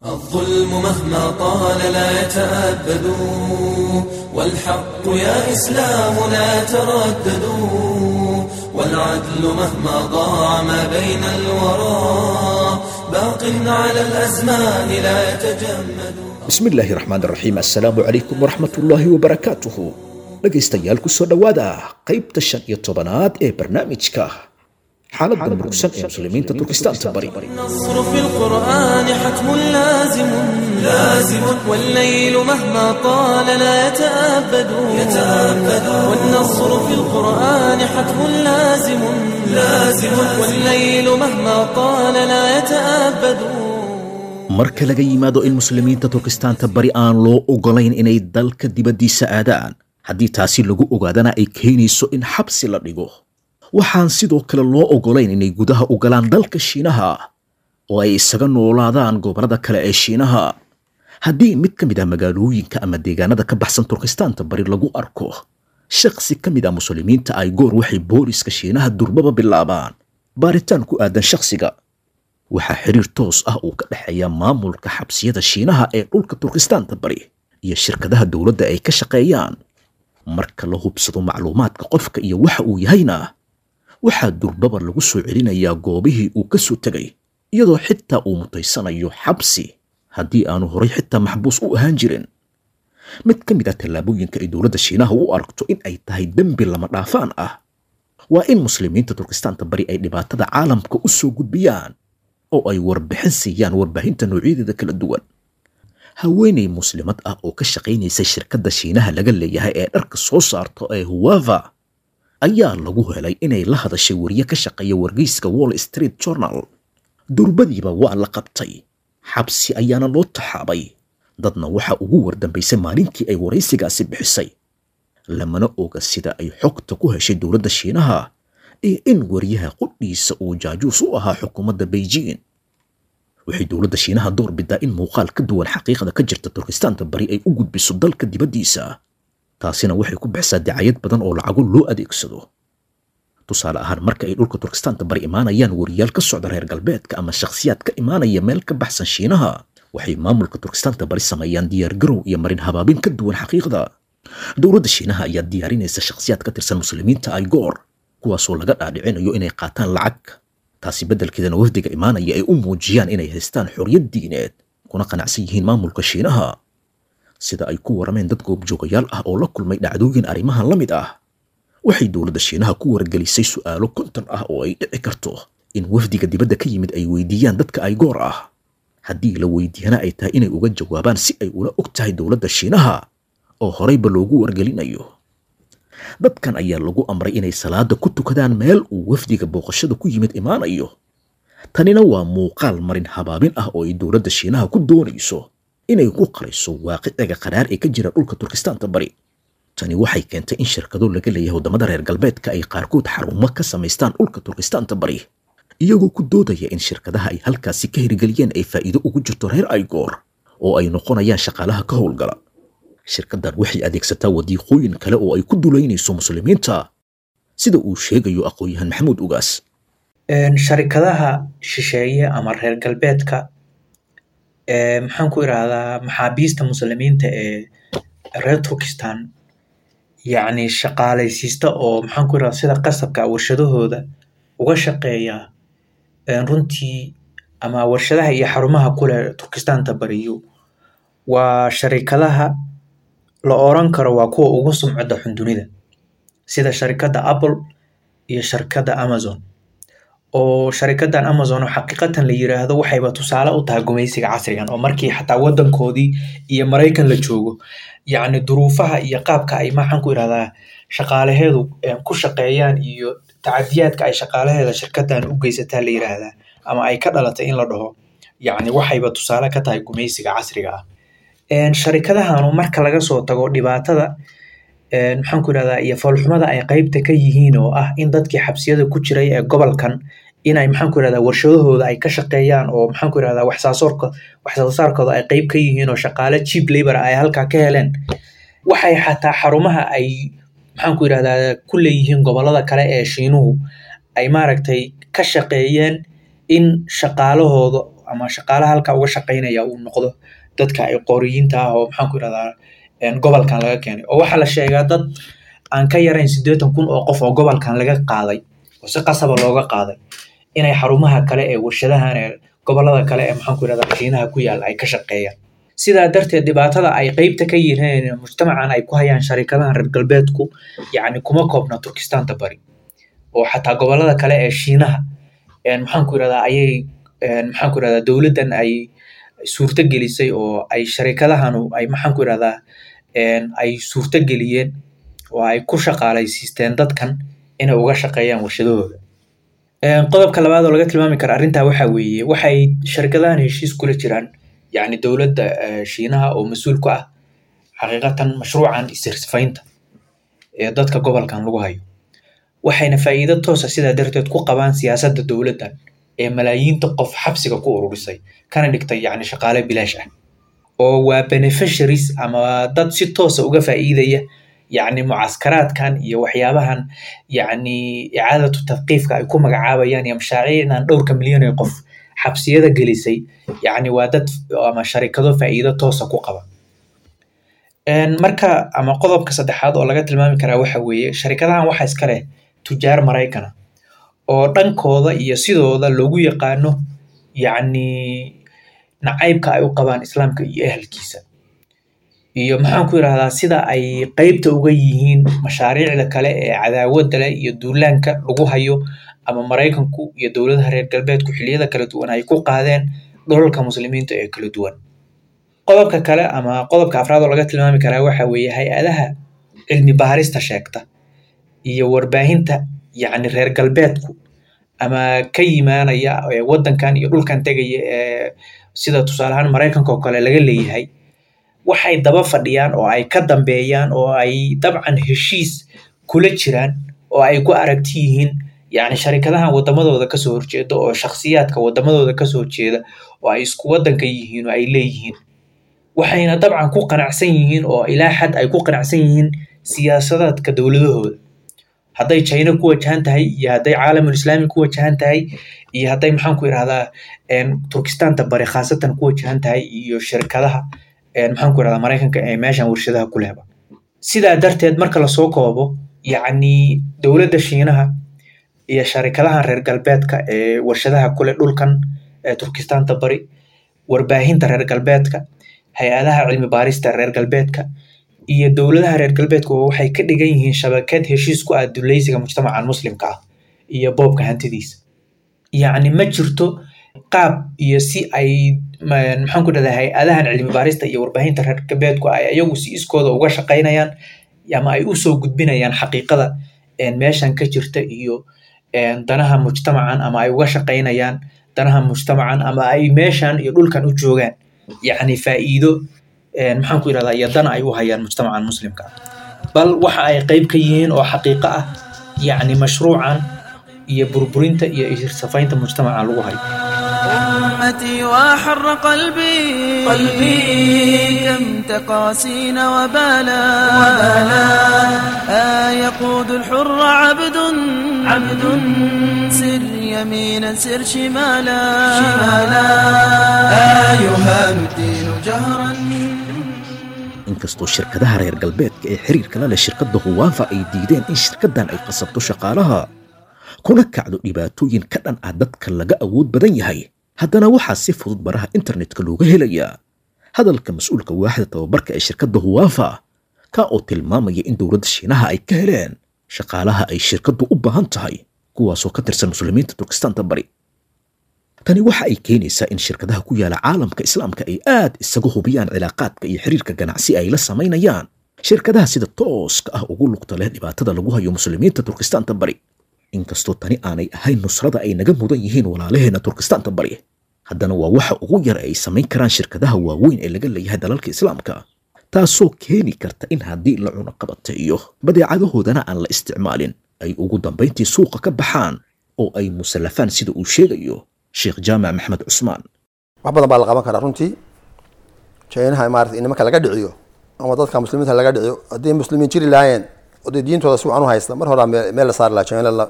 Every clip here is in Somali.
الظلم مهما طال لا يتأبد والحق يا إسلام لا تردد والعدل مهما ضاع ما بين الورى باق على الأزمان لا يتجمد bismi illaahi raxmaan raxiim assalaamu calaykum waraxmatullaahi wabarakaatuhu dhegaystayaal ku soo dhowaada qaybta shan iyo tobanaad ee barnaamijka xaaladda murugsan ee muslimiinta turkistaanta bari النصر في القرآن حتم لازم لازم والليل مهما طال لا يتأبد يتأبد والنصر في القرآن حتم لازم لازم والليل مهما طال لا يتأبد marka laga yimaado in muslimiinta turkistaanta bari aan loo ogolayn inay dalka dibaddiisa aadaan haddii taasi lagu ogaadana ay keenayso in xabsi la dhigo waxaan sidoo kale loo ogolayn inay gudaha u galaan dalka shiinaha oo ay isaga noolaadaan gobollada kale ee shiinaha haddii mid ka mid ah magaalooyinka ama deegaanada ka baxsan turkistaanta bari lagu arko shakhsi ka mid ah muslimiinta ay goor waxay booliska shiinaha durbaba bilaabaan baaritaan ku aadan shakhsiga waxaa xiriir toos ah uu ka dhexeeya maamulka xabsiyada shiinaha ee dhulka turkistaanta bari iyo shirkadaha dowladda ay ka shaqeeyaan marka la hubsado macluumaadka qofka iyo waxa uu yahayna waxaa durbaba lagu soo celinayaa goobihii uu ka soo tegay iyadoo xitaa uu mutaysanayo xabsi haddii aanu horay xitaa maxbuus u ahaan jirin mid ka mid ah tallaabooyinka ay dowladda shiinaha u aragto in ay tahay dembi lama dhaafaan ah waa in muslimiinta turkistaanta bari ay dhibaatada caalamka u soo gudbiyaan oo ay warbixin siiyaan warbaahinta noocyadeeda kala duwan haweenay muslimad ah oo ka shaqaynaysay shirkadda shiinaha laga leeyahay ee dharka soo saarto ee huwava ayaa lagu helay inay la hadashay wariye ka shaqeeya wargeyska wall street journal durbadiiba waa la qabtay xabsi ayaana loo taxaabay dadna waxa ugu wardambaysay maalintii ay waraysigaasi bixisay lamana oga sida ay xogta ku heshay dowladda shiinaha iyo in wariyaha qudhiisa uu jaajuus u ahaa xukuumadda beijing waxay dowladda shiinaha door bidaa in muuqaal ka duwan xaqiiqda ka jirta turkistaanta bari ay u gudbiso dalka dibaddiisa taasina waxay ku bixisaa dacayad badan oo lacago loo adeegsado tusaale ahaan marka ay dhulka turkistaanta bari imaanayaan wariyaal ka socda reer galbeedka ama shakhsiyaad ka imaanaya meel ka baxsan shiinaha waxay maamulka turkistaanta bari sameeyaan diyaargarow iyo marin habaabin ka duwan xaqiiqda dowladda shiinaha ayaa diyaarinaysa shakhsiyaad ka tirsan muslimiinta ay goor kuwaasoo laga dhaadhicinayo inay qaataan lacag taasi beddelkeedana wafdiga imaanaya ay u muujiyaan inay haystaan xorriyad diineed kuna qanacsan yihiin maamulka shiinaha sida ay ku warameen dad goobjoogayaal ah oo la kulmay dhacdooyin arrimahan la mid ah waxay dowladda shiinaha ku wargelisay su'aalo konton ah oo ay dhici karto in wafdiga dibadda ka yimid ay weydiiyaan dadka ay goor ah haddii la weydiiyana ay tahay inay uga jawaabaan si ay ula og tahay dowladda shiinaha oo horeyba loogu wargelinayo dadkan ayaa lagu amray inay salaada ku tukadaan meel uu wafdiga booqashada ku yimid imaanayo tanina waa muuqaal marin habaabin ah oo ay dowladda shiinaha ku doonayso inay ku qarayso waaqiciga qaraar ee ka jira dhulka turkistaanta bari tani waxay keentay in shirkado laga leeyahay waddamada reer galbeedka ay qaarkood xarumo ka samaystaan dhulka turkistaanta bari iyagoo ku doodaya in shirkadaha ay halkaasi ka hirgeliyeen ay faa'iido ugu jirto reer aygoor oo ay noqonayaan shaqaalaha ka howlgala shirkaddan waxay adeegsataa wadiiqooyin kale oo ay ku dulaynayso muslimiinta sida uu sheegayo aqoon-yahan maxamuud ugaas sharikadaha shisheeye ama reer galbeedka maxaan ku irahdaa maxaabiista muslimiinta ee reer turkistan yacni shaqaalaysiista oo maxaan ku irahdaa sida qasabka warshadahooda uga shaqeeya runtii ama warshadaha iyo xarumaha kule turkistaanta bariyo waa sharikadaha la oran karo waa kuwa ugu sumcada xun dunida sida sharikadda apple iyo sharikadda amazon oo sharikadan amazon oo xaqiiqatan la yiraahdo waxayba tusaale u tahay gumaysiga casrigan oo markii xataa wadankoodii iyo maraykan la joogo yacni duruufaha iyo qaabka ay maxaan ku irahdaa shaqaalaheedu ku shaqeeyaan iyo tacadiyaadka ay shaqaalaheeda shirkadan u geysataa la yiraahdaa ama ay ka dhalatay in la dhaho yacni waxayba tusaale ka tahay gumaysiga casriga ah sharikadahanu marka laga soo tago dhibaatada maxaan ku irahdaa iyo foolxumada ay qeybta ka yihiin oo ah in dadkii xabsiyada ku jiray ee gobolkan inay maxaan ku irahdaa warshadahooda ay ka shaqeeyaan oo maxaan ku irahdaa waxsaasoorka waxsoosaarkooda ay qeyb ka yihiin oo shaqaale cheap labor ay halkaa ka heleen waxay xataa xarumaha ay maxaan ku irahdaa ku leeyihiin gobolada kale ee shiinuhu ay maaragtay ka shaqeeyeen in shaqaalahooda ama shaqaalaha halkaa uga shaqaynaya uu noqdo dadka ay qooriyiinta ah oo maxaan ku irahdaa gobolkan laga keenay oo waxaa la sheegaa dad aan ka yarayn siddeetan kun oo qof oo gobolkan laga qaaday oo si qasaba looga qaaday inay xarumaha kale ee warshadahan ee gobolada kale ee maxaan ku irahdaa shiinaha ku yaalla ay ka shaqeeyaan sidaa darteed dhibaatada ay qeybta ka yihiin mujtamacan ay ku hayaan sharikadahan reer galbeedku yacni kuma koobna turkistaanta bari oo xataa gobolada kale ee shiinaha maxaan ku irahdaa ayay maxaan ku irahdaa dowladdan ay suurto gelisay oo ay sharikadahanu ay maxaan ku irahdaa ay suurto geliyeen oo ay ku shaqaalaysiisteen dadkan inay uga shaqeeyaan warshadahooda qodobka labaad oo laga tilmaami kara arrintaa waxaa weeye waxay sharikadahan heshiis kula jiraan yacni dowladda shiinaha oo mas-uul ku ah xaqiiqatan mashruucan isirsifaynta ee dadka gobolkan lagu hayo waxayna faa'iido toosa sidaa darteed ku qabaan siyaasadda dowladdan ee malaayiinta qof xabsiga ku ururisay kana dhigtay yacni shaqaale bilaash ah oo waa beneficiaries ama dad si toosa uga faa'iidaya yacni mucaskaraadkan iyo waxyaabahan yacni icaadatu tadqiifka ay ku magacaabayaan iyo mashaariicdan dhowrka milyan ee qof xabsiyada gelisay yacni waa dad ama sharikado faa'iido toosa ku qaba marka ama qodobka saddexaad oo laga tilmaami karaa waxa weeye sharikadahan waxaa iska leh tujaar maraykana oo dhankooda iyo sidooda loogu yaqaano yacni nacaybka ay u qabaan islaamka iyo ehelkiisa iyo maxaan ku irahdaa sida ay qeybta uga yihiin mashaariicda kale ee cadaawadda leh iyo duulaanka lagu hayo ama maraykanku iyo dowladaha reer galbeedku xilliyada kala duwan ay ku qaadeen dholalka muslimiinta ee kala duwan qodobka kale ama qodobka afraad oo laga tilmaami karaa waxa weeye hay-adaha cilmi baarista sheegta iyo warbaahinta yacni reer galbeedku ama ka yimaanaya waddankan iyo dhulkan tegaya ee sida tusaale ahaan maraykanka oo kale laga leeyahay waxay daba fadhiyaan oo ay ka dambeeyaan oo ay dabcan heshiis kula jiraan oo ay ku aragti yihiin yacni sharikadahan waddamadooda kasoo horjeeda oo shakhsiyaadka waddamadooda kasoo horjeeda oo ay isku waddanka yihiin oo ay leeyihiin waxayna dabcan ku qanacsan yihiin oo ilaa xad ay ku qanacsan yihiin siyaasadaadka dowladahooda hadday china ku wajahan tahay iyo hadday caalamul islaami ku wajahan tahay iyo hadday maxaan ku irahdaa turkistaanta bari khaasatan ku wajahan tahay iyo shirkadaha maxaan ku irahdaa maraykanka ee meeshan warshadaha ku lehba sidaa darteed marka lasoo koobo yacni dowladda shiinaha iyo sharikadahan reer galbeedka ee warshadaha kule dhulkan ee turkistaanta bari warbaahinta reer galbeedka hay-adaha cilmi baarista reer galbeedka iyo dowladaha reer galbeedku waxay ka dhigan yihiin shabakad heshiis ku ah dulaysiga mujtamacan muslimka ah iyo boobka hantidiisa yacni ma jirto qaab iyo si ay maxaan ku dhahdaa hay-adahan cilmi baarista iyo warbaahinta reer galbeedku ay ayagu si iskooda uga shaqaynayaan ama ay usoo gudbinayaan xaqiiqada meeshan ka jirta iyo danaha mujtamacan ama ay uga shaqaynayaan danaha mujtamacan ama ay meeshan iyo dhulkan u joogaan yacni faa'iido maxaan ku irahdaa iyo dana ay u hayaan mujtamacan muslimka bal waxa ay qeyb ka yihiin oo xaqiiqo ah yacni mashruucan iyo burburinta iyo isirsafaynta mujtamacan lagu hayo أمتي وحر قلبي قلبي كم تقاسين وبالا وبالا آه يقود الحر عبد عبد سر يمينا سر شمالا شمالا آه يهان الدين جهرا inkastoo shirkadaha reer galbeedka ee xiriirka la leh shirkadda huwaafa ay diideen in shirkaddan ay qasabto shaqaalaha kuna kacdo dhibaatooyin ka dhan ah dadka laga awood badan yahay haddana waxaa si fudud baraha internetka looga helayaa hadalka mas-uulka waaxda tababarka ee shirkadda huwaafa ka oo tilmaamaya in dowladda shiinaha ay ka heleen shaqaalaha ay shirkaddu u baahan tahay kuwaasoo ka tirsan muslimiinta turkistaanta bari tani waxa ay keenaysaa in shirkadaha ku yaala caalamka islaamka ay aad isaga hubiyaan cilaaqaadka iyo xiriirka ganacsi ay la samaynayaan shirkadaha sida tooska ah ugu lugta leh dhibaatada lagu hayo muslimiinta turkistaanta bari inkastoo tani aanay ahayn nusrada ay naga mudan yihiin walaalaheena turkistaanta bari haddana waa waxa ugu yar ay samayn karaan shirkadaha waaweyn ee laga leeyahay dalalka islaamka taasoo keeni karta in haddii la cunaqabateeyo badeecadahoodana aan la isticmaalin ay ugu dambayntii suuqa ka baxaan oo ay musallafaan sida uu sheegayo sheekh jaamac maxmed cusmaan wax badan baa la qaban karaa runtii jaynaha maarata in nimanka laga dhiciyo ama dadka muslimiinta laga dhiciyo haddii muslimiin jiri lahaayeen oo dee diintooda si wacan u haysta mar horaa meel la saari lahaa jayna meel la saari lahaa jayna wuxuu ku haystaa caalam islaami suuqyada ugu waaweyn wuxuu ku haystaa suuqyada ugu waaweyn wuxuu ku haystaa caalam islaami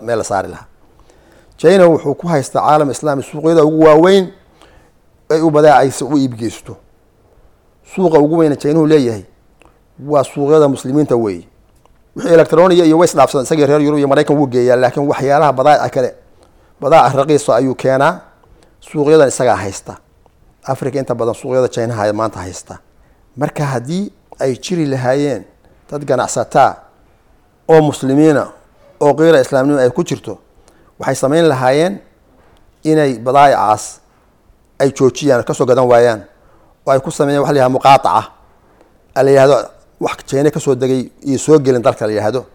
ay u badaacaysa u iibgeysto suuqa ugu weyna jaynuhu leeyahay waa suuqyada muslimiinta weeye wixii electroniya iyo ways dhaafsan isagii reer yurub iyo maraykan wuu geeyaa laakiin waxyaalaha badaaca kale badaaca raqiisa ayuu keenaa suuqyadan isagaa haysta africa inta badan suuqyada jaynaha maanta haysta marka haddii ay jiri lahaayeen dad ganacsataa oo muslimiina oo qiira islaamnimo ay ku jirto waxay samayn lahaayeen inay badaa'icaas ay joojiyaan kasoo gadan waayaan oo ay ku sameeyaan waxa la yihahda muqaataca la yihahdo wax jeyne kasoo degay iyo soo gelin dalka la yihahdo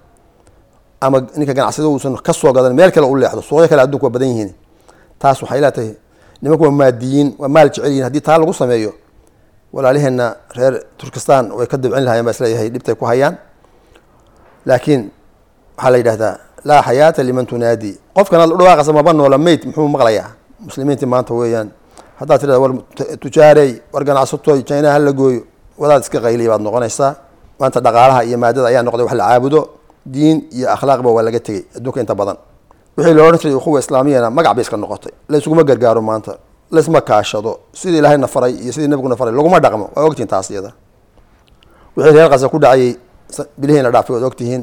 ama ninka ganacsada uusan kasoo gadan meel kale u leexdo suuqyo kale adduunka waa badan yihiin taas waxay leetahay nimanku waa maadiyiin waa maal jecel yihin haddii taa lagu sameeyo walaaliheena reer turkistan way ka dabcin lahayen baa isleeyahay dhibtay ku hayaan laakiin waxaa la yidhahdaa laa xayaata liman tunaadi qofkan aad u dhawaaqaysa maba noola mayd muxuu maqlayaa muslimiintii maanta weeyaan haddaad tirada war tujaarey war ganacsatoy jaynaha hala gooyo wadaad iska qayliya baad noqonaysaa maanta dhaqaalaha iyo maadada ayaa noqday wax la caabudo diin iyo akhlaaqba waa laga tegey adduunka inta badan wixii loo odhan jiray ukhuwa islaamiyana magac bay iska noqotay laysuguma gargaaro maanta laysma kaashado sidii ilaahayna faray iyo sidii nabiguna faray laguma dhaqmo waa ogtihin taas iyada wixii reer qasa ku dhacayay bilihiin la dhaafay waad ogtihiin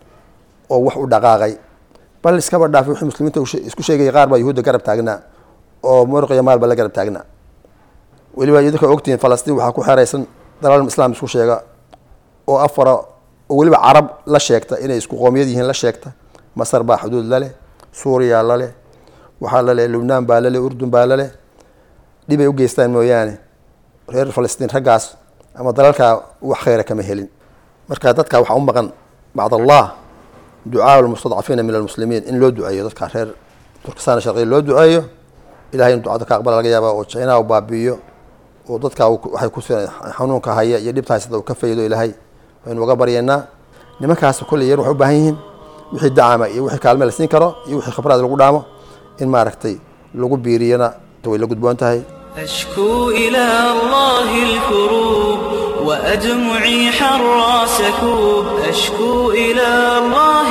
oo wax u dhaqaaqay bal iskaba dhaafay wixii muslimiinta isku sheegaya qaar baa yuhuudda garab taagnaa oo muruqiya maalba la garab taagnaa weliba idinka ogtihiin falastiin waxaa ku xeraysan dalal islaam isku sheega oo afara oo weliba carab la sheegta inay isku qoomiyad yihiin la sheegta masar baa xuduud laleh suuriya laleh waxaa laleh lubnaan baa laleh urdun baa laleh dhibay u geystaan mooyaane reer falastiin raggaas ama dalalkaa wax khayra kama helin marka dadka waxaa u maqan bacd allah ducaa lmustadcafiina min almuslimiin in loo duceeyo dadka reer turkistan sharqiya loo duceeyo ilahay in ducada ka aqbala laga yaaba oo jaynaha u baabi'iyo oo dadka waxay ku xanuunka haya iyo dhibta haysata uu ka faydo ilaahay waynu uga baryeennaa nimankaas kolley yar waxay u baahan yihiin wixii dacama iyo wixii kaalme la siin karo iyo wixii khibraad lagu dhaamo in maaragtay lagu biiriyana way la gudboon tahay أشكو إلى الله الكروب وأدمعي حرى سكوب أشكو إلى الله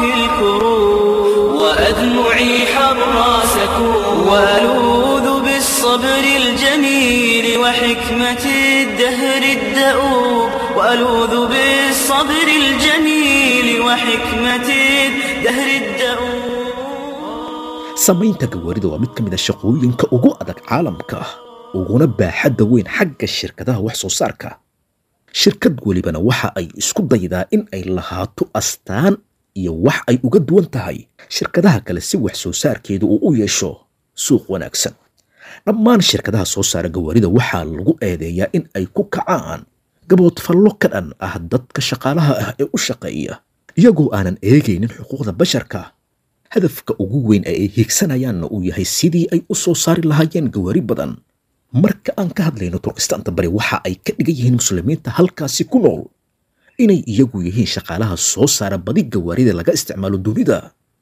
الكروب وأدمعي حرى سكوب وألوذ بالصبر الجميل وحكمة الدهر الدؤوب وألوذ بالصبر الجميل وحكمة الدهر الدؤوب samaynta gawaarida waa mid ka mid a shaqooyinka ugu adag caalamka uguna baaxadda weyn xagga shirkadaha wax soo saarka shirkad welibana waxa ay isku daydaa in ay lahaato astaan iyo wax ay uga duwan tahay shirkadaha kale si wax soo saarkeedu uu u yeesho suuq wanaagsan dhammaan shirkadaha soo saara gawaarida waxaa lagu eedeeyaa in ay ku kacaan gaboodfallo ka dhan ah dadka shaqaalaha ah ee u shaqeeya iyagoo aanan eegaynin xuquuqda basharka hadafka ugu weyn ee ay hiigsanayaanna uu yahay sidii ay u soo saari lahaayeen gawaari badan marka aan ka hadlayno turkistaanta bari waxa ay ka dhigan yihiin muslimiinta halkaasi ku nool inay iyagu yihiin shaqaalaha soo saara badi gawaarida laga isticmaalo dunida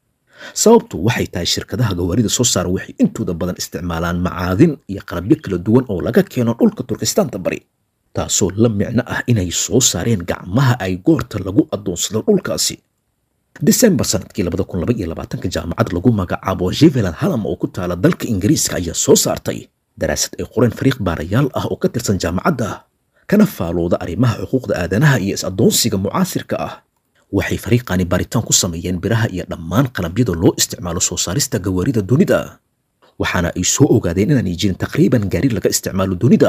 sababtu waxay tahay shirkadaha gawaarida soo saara waxay intooda badan isticmaalaan macaadin iyo qalabyo kala duwan oo laga keeno dhulka turkistaanta bari taasoo la micno ah inay soo saareen gacmaha ay goorta lagu addoonsado dhulkaasi desembar sanadkii labada kun laba iyo labaatanka jaamacad lagu magacaabo jeveland halam oo ku taala dalka ingiriiska ayaa soo saartay daraasad ay qoreen fariiq baarayaal ah oo ka tirsan jaamacadda kana faalooda arrimaha xuquuqda aadanaha iyo is-addoonsiga mucaasirka ah waxay fariiqani baaritaan ku sameeyeen biraha iyo dhammaan qalabyada loo isticmaalo soo saarista gawaarida dunida waxaana ay soo ogaadeen inaanay jirin taqriiban gaari laga isticmaalo dunida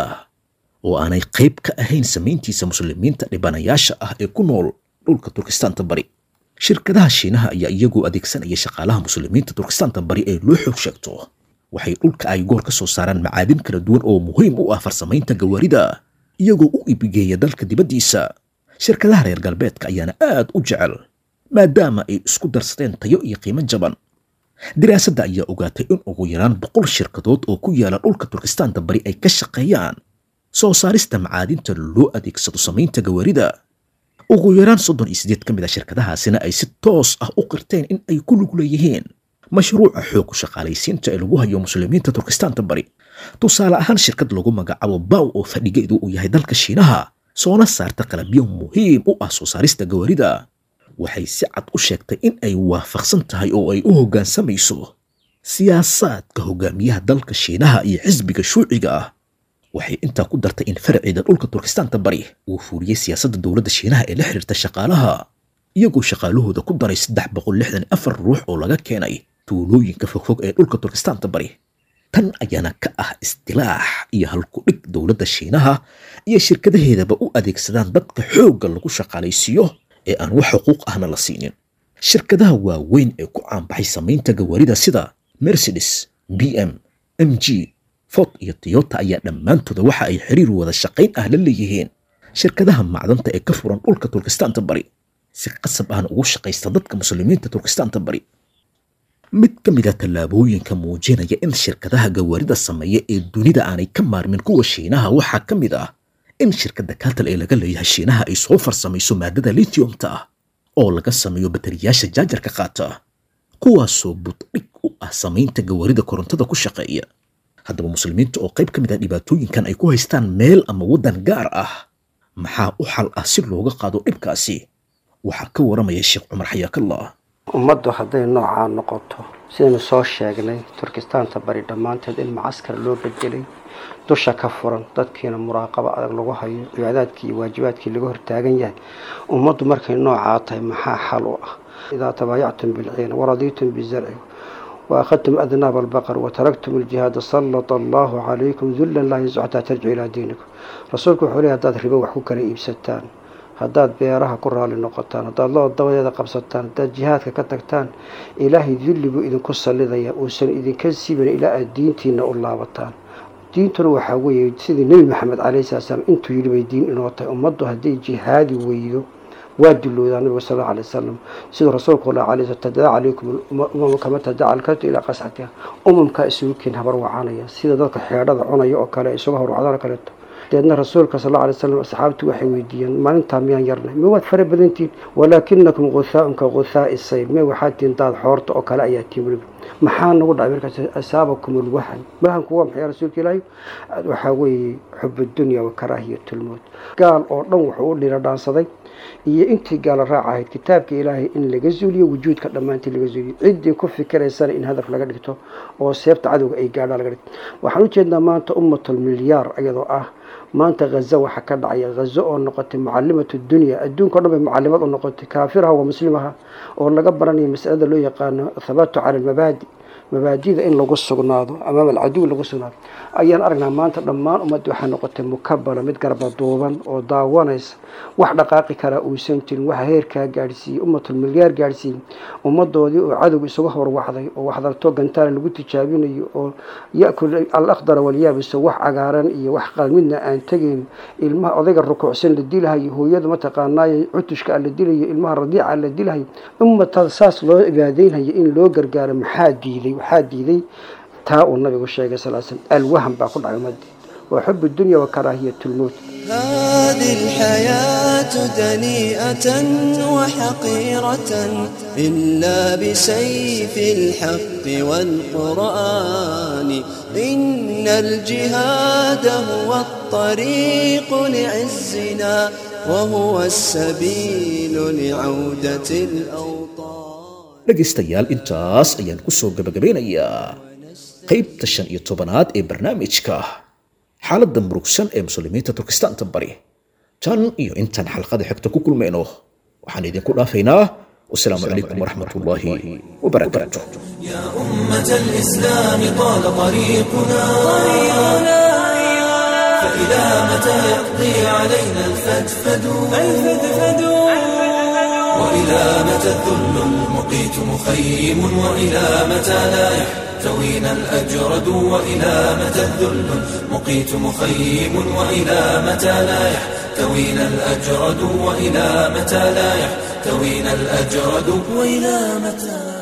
oo aanay qayb ka ahayn samayntiisa muslimiinta dhibanayaasha ah ee ku nool dhulka turkistaanta bari shirkadaha shiinaha ayaa iyagoo adeegsanaya shaqaalaha muslimiinta turkistaanta bari ee loo xoog sheegto waxay dhulka ay goor ka soo saaraan macaadin kala duwan oo muhiim u ah farsamaynta gawaarida iyagoo u iibgeeya dalka dibaddiisa shirkadaha reer galbeedka ayaana aad u jecel maadaama ay isku darsadeen tayo iyo qiimo jaban diraasadda ayaa ogaatay in ugu yaraan boqol shirkadood oo ku yaala dhulka turkistaanta bari ay ka shaqeeyaan soo saarista macaadinta loo adeegsado samaynta gawaarida ugu yaraan soddon iyo siddeed ka mid a shirkadahaasina ay si toos ah u qirteen in ay ku lug leeyihiin mashruuca xoog shaqaalaysiinta ee lagu hayo muslimiinta turkistaanta bari tusaale ahaan shirkad lagu magacaabo baw oo fadhigeedu uu yahay dalka shiinaha soona saarta qalabyo muhiim u ah soo saarista gawaarida waxay si cad u sheegtay in ay waafaqsan tahay oo ay u hoggaansamayso siyaasaadka hogaamiyaha dalka shiinaha iyo xisbiga shuuciga ah waxay intaa ku dartay in faraceeda dhulka turkistaanta bari uu fuuliyey siyaasadda dowladda shiinaha ee la xiriirta shaqaalaha iyagoo shaqaalahooda ku daray saddex boqol lixdan afar ruux oo laga keenay tuulooyinka fogfog ee dhulka turkistaanta bari tan ayaana ka ah istilaax iyo halku-dhig dowladda shiinaha iyo shirkadaheedaba u adeegsadaan dadka xoogga lagu shaqaalaysiiyo ee aan wax xuquuq ahna la siinin shirkadaha waaweyn ee ku caanbaxay samaynta gawaarida sida mercedes b m m g ford iyo toyota ayaa dhammaantooda waxa ay xiriir wada shaqayn ah la leeyihiin shirkadaha macdanta ee ka furan dhulka turkistaanta bari si qasab ahna ugu shaqaysta dadka muslimiinta turkistaanta bari mid ka mid a tallaabooyinka muujinaya in shirkadaha gawaarida sameeya ee dunida aanay ka maarmin kuwa shiinaha waxaa ka mid ah in shirkadda katal ee laga leeyahay shiinaha ay soo farsamayso maadada lithiumta ah oo laga sameeyo batariyaasha jaajarka qaata kuwaasoo buddhig u ah samaynta gawaarida korontada ku shaqeeya haddaba muslimiinta oo qayb ka mid ah dhibaatooyinkan ay ku haystaan meel ama waddan gaar ah maxaa u xal ah si looga qaado dhibkaasi waxaa ka waramaya sheekh cumar xayaakallah ummaddu hadday noocaa noqoto sidaynu soo sheegnay turkistaanta bari dhammaanteed in macaskar loo bedelay dusha ka furan dadkiina muraaqabo adag lagu hayo cibaadaadkii iyo waajibaadkii laga hortaagan yahay ummaddu markay noocaa tahay maxaa xal u ah idaa tabaayactum bilciina waradiitum bizarci waakhadtum adnaab albaqar wataraktum aljihaada sallata allahu calaykum dullan laa yansu xataa tarjicu ilaa diinikum rasuulku wuxuu leey haddaad ribo wax ku kala iibsataan haddaad beeraha ku raali noqotaan haddaad loo dabadeeda qabsataan haddaad jihaadka ka tagtaan ilaahay dulli buu idinku sallidaya uusan idinka siibin ilaa aad diintiina u laabataan diintuna waxaa weeye sidii nebi maxamed calayhi salatu salaam intuu yidhi bay diin inoo tahay ummaddu hadday jihaadi weydo waa duloodaa nabiga sal alla alay wasalam siduu rasuulku la alay sl tadaca calaykum umamu kama tadaca alkatu ilaa qasxatiha umamkaa isugu keen habar wacanaya sida dadka xeedhada cunaya oo kale isuga horwacdaan oo kaleeto deedna rasuulka sal alla alay slam asxaabtu waxay weydiiyeen maalintaa miyaan yarnay ma waad fara badantihin walaakinakum guthaaun ka guthaai sayl me waxaad tihin daad xoorta oo kale ayaa tihin weliba maxaa nagu dhacay markaas asaabakum alwahan wahanku waa maxay rasuulka ilaahay waxaa weeye xub dunya wa karaahiyat lmowt gaal oo dhan wuxuu u dhira dhaansaday iyo intii gaala raac ahayd kitaabka ilaahay in laga zuuliyo wujuudka dhammaantii laga zuuliyo ciddii ku fikiraysana in hadaf laga dhigto oo seebta cadowga ay gaadhaan laga dhigto waxaan ujeednaa maanta ummatul milyaar iyadoo ah maanta hazo waxaa ka dhacaya hazo oo noqotay mucalimatu dunya adduunka o dhan bay mucalimad u noqotay kaafiraha waa muslimaha oo laga baranayo masalada loo yaqaano thabaatu cala almabaadi mabaadida in lagu sugnaado amaama alcaduw lagu sugnaado ayaan aragnaa maanta dhammaan ummadda waxaa noqotay mukabala mid garbaduuban oo daawanaysa wax dhaqaaqi karaa uusan jirin waxa heerkaa gaadhsiiyey ummatul milyaar gaadhsiiyey ummadoodii oo cadowga isuga horwacday oo waxdarto gantaala lagu tijaabinayo oo yakul alakhdara walyaabiso wax cagaaran iyo wax qalmidna aan tegayn ilmaha odayga rukuucsan la dilahayo hooyada mataqaanaayo cutushka a la dilayo ilmaha radiica la dilahayo ummatada saas loo ibaadeynhayo in loo gargaaro maxaa diiday waxaa diiday taa uu nabigu sheegay sal slam alwahan baa ku dhacay ummadii waa xub dunya wa karaahiyat lmowt هذه الحياة دنيئة وحقيرة إلا بسيف الحق والقرآن إن الجهاد هو الطريق لعزنا وهو السبيل لعودة الأوطان dhegaystayaal intaas ayaan ku soo gabagabeynayaa qaybta shan iyo tobanaad ee barnaamijka xaaladda murugsan ee muslimiinta turkistaanta bari tan iyo intaan xalqada xigta ku kulmayno waxaan idinku dhaafaynaa wasalaamu calaykum waraxmat ullaahi wabarakaatu يا أمة الإسلام طال طريقنا فإلى متى يقضي علينا الفدفد وإلى متى الذل المقيت مخيم وإلى متى لا يحتوينا الأجرد وإلى متى الذل المقيت مخيم وإلى متى لا يحتوينا الأجرد وإلى متى لا يحتوينا الأجرد وإلى متى